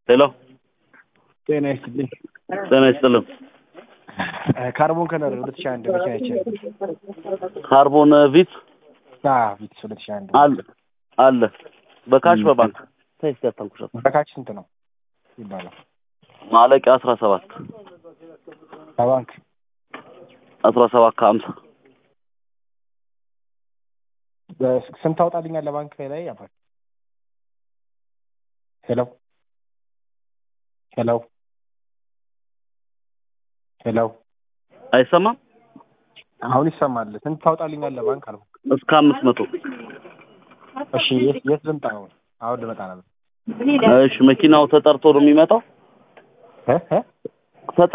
ሄሎ ጤና ይስጥልኝ። ጤና ይስጥልን። ካርቦን ከለር ሁለት ሺህ አንድ መኪና ይቻላል። ካርቦን ቪት ቪትስ ሁለት ሺህ አንድ አለ አለ በካሽ በባንክ ተይስ ያታንኩሻት በካች ስንት ነው ይባላል? ማለቂያ አስራ ሰባት በባንክ አስራ ሰባት ከሀምሳ ስንት ታውጣልኛል ለባንክ ላይ ያባል? ሄሎ ሄሎ ሄሎ አይሰማም። አሁን ይሰማል። ስንት ታውጣልኛል ለባንክ አልኩ። እስከ አምስት መቶ እሺ የት የት ልምጣ አሁን? አሁን ልመጣ ነበር። እሺ መኪናው ተጠርቶ ነው የሚመጣው። እ እ